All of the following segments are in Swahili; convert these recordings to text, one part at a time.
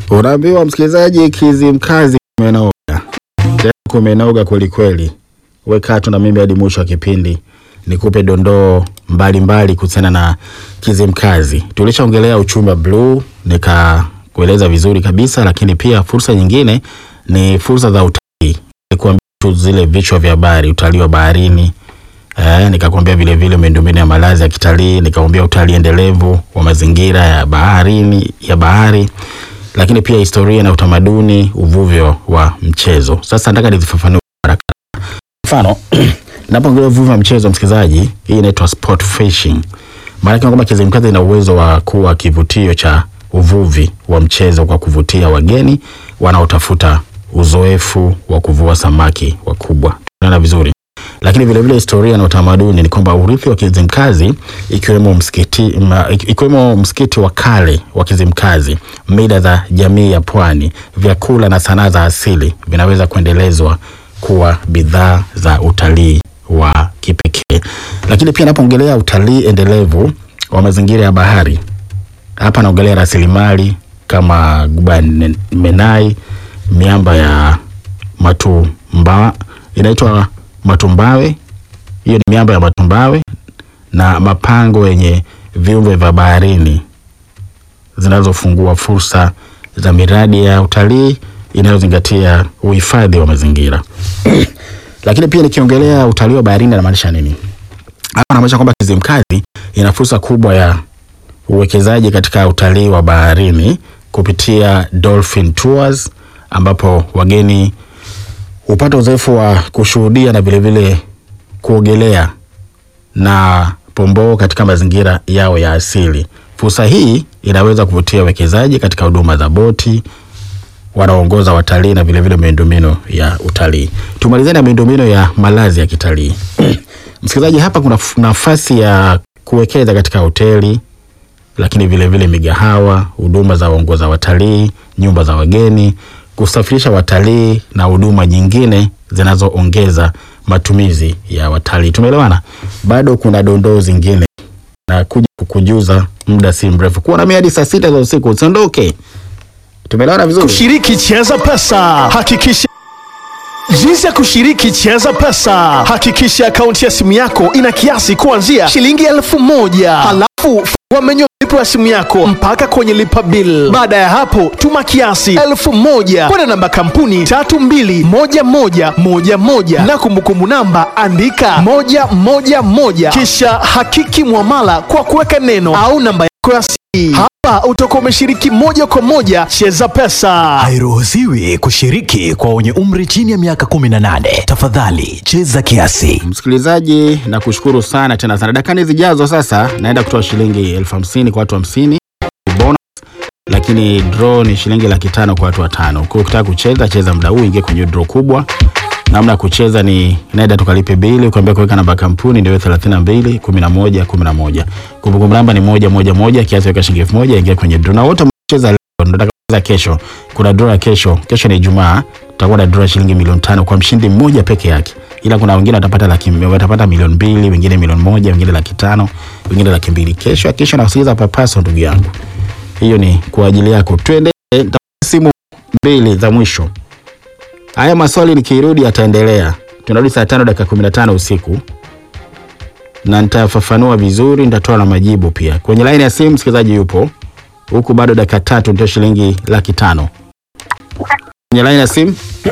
Unaambiwa msikilizaji, Kizimkazi kumenoga tena, kumenoga kwelikweli. Weka tu na mimi hadi mwisho wa kipindi nikupe dondoo mbalimbali kuhusiana na Kizimkazi. Tulishaongelea uchumi wa bluu, nikakueleza vizuri kabisa, lakini pia fursa nyingine ni fursa za utalii. Nikuambia tu zile vichwa vya habari, utalii wa baharini Eh, nikakwambia vile vile miundombinu ya malazi ya kitalii, nikakwambia utalii endelevu wa mazingira ya baharini ya bahari, lakini pia historia na utamaduni, uvuvi wa mchezo. Sasa nataka nizifafanue haraka. Mfano, ninapoongelea uvuvi wa mchezo, msikilizaji, hii inaitwa sport fishing. Maana yake kwamba Kizimkazi ina uwezo wa kuwa kivutio cha uvuvi wa mchezo kwa kuvutia wageni wanaotafuta uzoefu wa kuvua samaki wakubwa. Tunaona vizuri lakini vile vile historia na utamaduni ni kwamba urithi wa Kizimkazi ikiwemo msikiti, ma, ikiwemo msikiti wa kale wa Kizimkazi, mila za jamii ya pwani, vyakula na sanaa za asili vinaweza kuendelezwa kuwa bidhaa za utalii wa kipekee. Lakini pia napoongelea utalii endelevu wa mazingira ya bahari, hapa naongelea rasilimali kama Guba Menai, miamba ya Matumba inaitwa Matumbawe, hiyo ni miamba ya Matumbawe na mapango yenye viumbe vya baharini zinazofungua fursa za miradi ya utalii inayozingatia uhifadhi wa mazingira. Lakini pia nikiongelea utalii wa baharini namaanisha nini? Hapa namaanisha kwamba Kizimkazi ina fursa kubwa ya uwekezaji katika utalii wa baharini kupitia Dolphin Tours ambapo wageni hupata uzoefu wa kushuhudia na vilevile kuogelea na pomboo katika mazingira yao ya asili. Fursa hii inaweza kuvutia wekezaji katika huduma za boti wanaoongoza watalii na vilevile miundombinu ya utalii. Tumalizane na miundombinu ya malazi ya kitalii. Msikilizaji, hapa kuna nafasi ya kuwekeza katika hoteli, lakini vilevile migahawa, huduma za waongoza watalii, nyumba za wageni kusafirisha watalii na huduma nyingine zinazoongeza matumizi ya watalii. Tumeelewana? Bado kuna dondoo zingine na kuja kukujuza muda si mrefu. Kuwa nami hadi saa sita za usiku, usiondoke. Tumeelewana vizuri? Kushiriki Cheza Pesa, hakikisha Jinsi ya kushiriki Cheza Pesa, hakikisha akaunti ya simu yako ina kiasi kuanzia shilingi elfu moja halafu fungua menyu malipo ya simu yako mpaka kwenye lipa bill. Baada ya hapo, tuma kiasi elfu moja kwenda namba kampuni tatu mbili moja moja moja moja na kumbukumbu namba andika moja moja moja kisha hakiki mwamala kwa kuweka neno au namba yako ya siri. Hapa utakuwa umeshiriki moja kwa moja Cheza Pesa. Hairuhusiwi kushiriki kwa wenye umri chini ya miaka 18. Tafadhali cheza kiasi. Msikilizaji, na kushukuru sana tena sana. Dakika zijazo sasa naenda kutoa shilingi elfu hamsini kwa watu hamsini bonus, lakini draw ni shilingi laki tano kwa watu watano. Kwa hiyo ukitaka kucheza, cheza muda huu, ingie kwenye draw kubwa. Namna ya kucheza ni naenda tukalipe bili, ukiambia kuweka namba ya kampuni ndio 32 11 11. Kumbukumbu namba ni moja moja moja, kiasi weka shilingi elfu moja, ingia kwenye draw. Na wote mcheza leo ndio tutakaanza kesho. Kuna draw ya kesho. Kesho ni Ijumaa, tutakuwa na draw ya shilingi milioni tano kwa mshindi mmoja peke yake. Ila kuna wengine watapata laki watapata milioni mbili, wengine milioni moja, wengine laki tano, wengine laki mbili. Kesho kesho nasikiliza papaso ndugu yangu. Hiyo ni kwa ajili yako. Twende simu mbili za mwisho. Haya maswali nikirudi yataendelea. Tunarudi saa tano dakika kumi na tano usiku na nitafafanua vizuri, nitatoa na majibu pia. Kwenye laini ya simu msikilizaji yupo huku, bado dakika tatu nitoe shilingi laki tano. Kwenye laini ya simu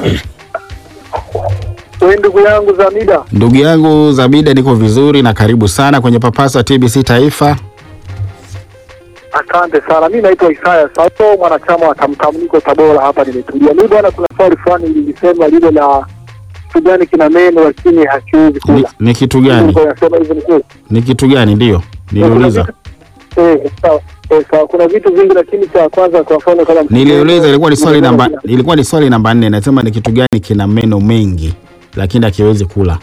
We ndugu yangu Zamida, ndugu yangu Zabida, niko vizuri na karibu sana kwenye papasa TBC Taifa. asante sana. Mi naitwa Isaya Sato, mwanachama wa Tamtam, niko Tabora hapa, nimetulia. Mi bwana, kuna swali fulani lilisema lile la kitu gani kina meno lakini hakiwezi Ni, kula. ni kitu gani? Nilikuwa nasema hivyo ni kweli. Ni kitu gani? Ndio niliuliza, Eh, sawa. Eh, sawa. Kuna vitu vingi lakini cha kwanza kwa mfano kama niliuliza, ilikuwa ni swali namba, Kina- ilikuwa ni swali namba nne. Nasema ni kitu gani kina meno mengi lakini hakiwezi kula.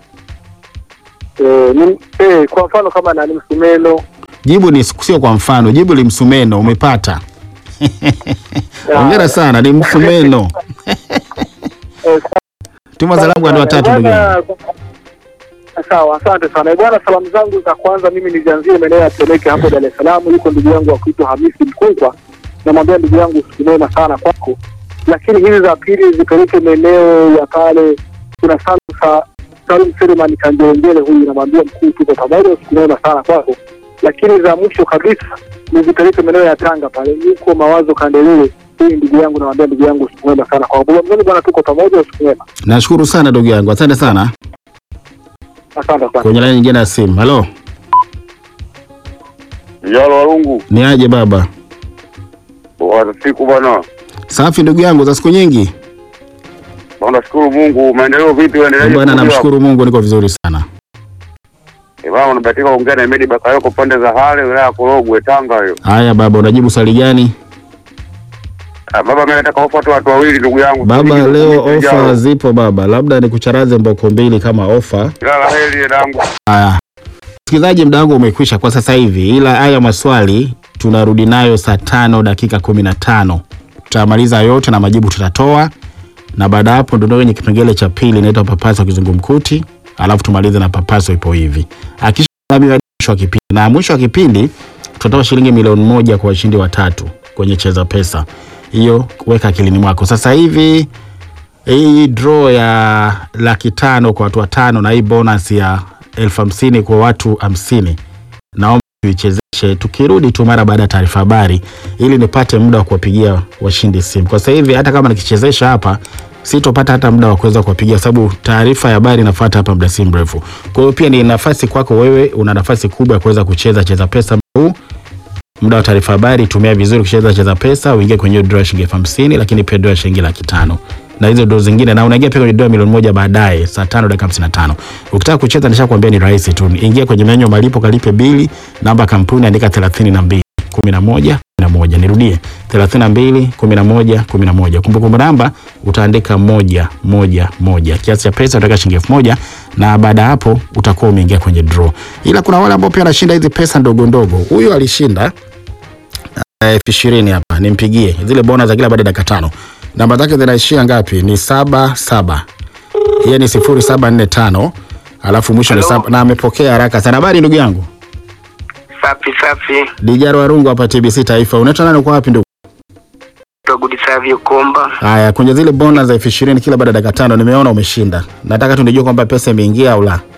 eh, ni- eh, kwa mfano kama nani msumeno Jibu ni sio kwa mfano, jibu ni msumeno. Umepata. Hongera sana, ni msumeno. eh, Tuma salamu kwa watu watatu ndugu yangu. Bwana, Sawa, asante sana bwana. Salamu zangu za kwanza mimi nizianzie maeneo ya Temeke hapo Dar es Salaam. Yuko ndugu yangu wa kuitwa Hamisi Mkungwa, namwambia ndugu yangu siku mwema sana kwako, lakini hizi za pili zipeleke maeneo ya pale, kuna Salusa Salum Selemani Kanjelengele, huyu namwambia mkuu, tuko pamoja, siku mwema sana kwako, lakini za mwisho kabisa nizipeleke maeneo ya Tanga pale, yuko mawazo Kandelele, huyu ndugu yangu, namwambia ndugu yangu siku mwema sana kwako. Mzoni bwana, tuko pamoja, siku mwema, Nashukuru sana ndugu yangu, asante sana. asante sana. Kwenye laini nyingine ya simu, halo, Vijana Walungu, ni aje baba? bwana siku bwana. Safi ndugu yangu, za siku nyingi Bwana shukuru Mungu, maendeleo vipi? Uendeleaje? bwana. kukulia? Namshukuru Mungu, niko vizuri sana. Eh, bwana unabahatika kuongea na Medi Bakayoko pande za Hale, wilaya ya Korogwe, Tanga hiyo. Haya baba, unajibu swali gani Ah, baba mimi nataka ofa tu watu wawili ndugu yangu. baba? Shilingi Leo elfu kumi ofa zijazo. zipo baba, labda nikucharaze mboko mbili kama ofa. Kila la heri dangu. Haya, msikilizaji, muda wangu umekwisha kwa sasa hivi, ila haya maswali tunarudi nayo saa tano dakika kumi na tano tutamaliza yote na majibu tutatoa, na baada ya hapo ndio kwenye kipengele cha pili inaitwa papaso kizungumkuti, alafu tumalize na papaso ipo hivi. Hakikisha nami hadi mwisho wa kipindi, na mwisho wa kipindi tutatoa shilingi milioni moja kwa washindi watatu kwenye cheza pesa. Hiyo weka akilini mwako. Sasa hivi hii draw ya laki tano kwa watu watano na hii bonus ya elfu hamsini kwa watu hamsini naomba tuichezeshe tukirudi tu mara baada ya taarifa habari ili nipate muda wa kuwapigia washindi simu kwa sasa hivi hata kama nikichezesha hapa sitopata hata muda wa kuweza kuwapigia sababu taarifa ya habari inafuata hapa muda si mrefu kwa hiyo pia ni nafasi kwako wewe una nafasi kubwa ya kuweza kucheza cheza pesa muda huu muda wa taarifa habari tumia vizuri kucheza cheza pesa uingie kwenye draw ya shilingi elfu hamsini lakini pia draw ya shilingi laki tano na hizo draw zingine na unaingia pia kwenye draw ya milioni moja baadaye saa tano dakika hamsini na tano ukitaka kucheza nishakwambia ni rahisi tu ingia kwenye menyu ya malipo kalipe bili namba ya kampuni andika thelathini na mbili kumi na moja kumi na moja nirudie thelathini na mbili kumi na moja kumi na moja kumbukumbu namba utaandika moja moja moja kiasi cha pesa utaweka shilingi elfu moja na baada ya hapo utakuwa umeingia kwenye draw ila kuna wale ambao pia wanashinda hizi pesa ndogo ndogo huyu alishinda elfu ishirini hapa nimpigie zile bona za kila baada ya dakika tano namba zake zinaishia ngapi ni saba saba hiyo ni sifuri saba nne tano alafu mwisho ni saba na amepokea haraka sana habari ndugu yangu Safi safi, dijaro warungu hapa tbc taifa unaitwa nani uko wapi ndugu Togudi Savio Komba. haya kwenye zile bona za elfu ishirini kila baada ya dakika tano nimeona umeshinda nataka tu nijue kwamba pesa imeingia au la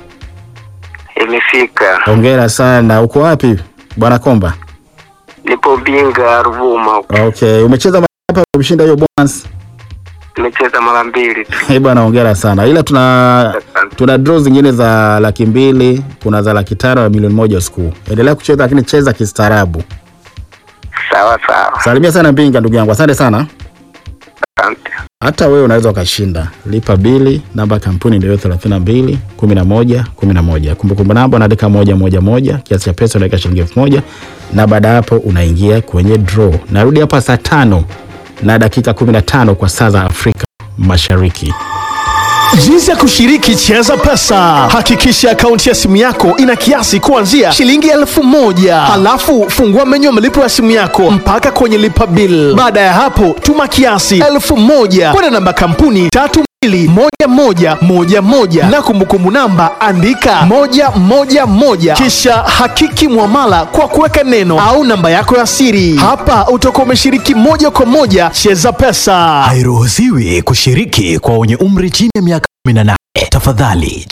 Imefika, hongera sana uko wapi bwana komba nipo Mbinga Ruvuma huko. okay umecheza mara ngapi umeshinda hiyo bonus Nimecheza mara mbili tu. Eh bwana hongera sana ila tuna tuna draw zingine za laki mbili kuna za laki tano na milioni moja usiku endelea kucheza lakini cheza kistaarabu Sawa sawa, salimia sana mbinga ndugu yangu asante sana asante. hata wewe unaweza ukashinda lipa bili namba ya kampuni ndio 32 11 11 kumbukumbu namba unaandika moja moja moja kiasi cha pesa unaweka shilingi elfu moja na baada ya hapo unaingia kwenye draw narudi hapa saa tano na dakika 15 kwa saa za afrika mashariki Jinsi ya kushiriki Cheza Pesa. Hakikisha akaunti ya simu yako ina kiasi kuanzia shilingi elfu moja. Halafu fungua menyu ya malipo ya simu yako mpaka kwenye lipa bill. Baada ya hapo, tuma kiasi elfu moja kwenda namba kampuni tatu mbili moja moja moja moja na kumbukumbu namba andika moja moja moja kisha hakiki mwamala kwa kuweka neno au namba yako ya siri. Hapa utakuwa umeshiriki moja kwa moja Cheza Pesa. Hairuhusiwi kushiriki kwa wenye umri chini ya miaka 18. Tafadhali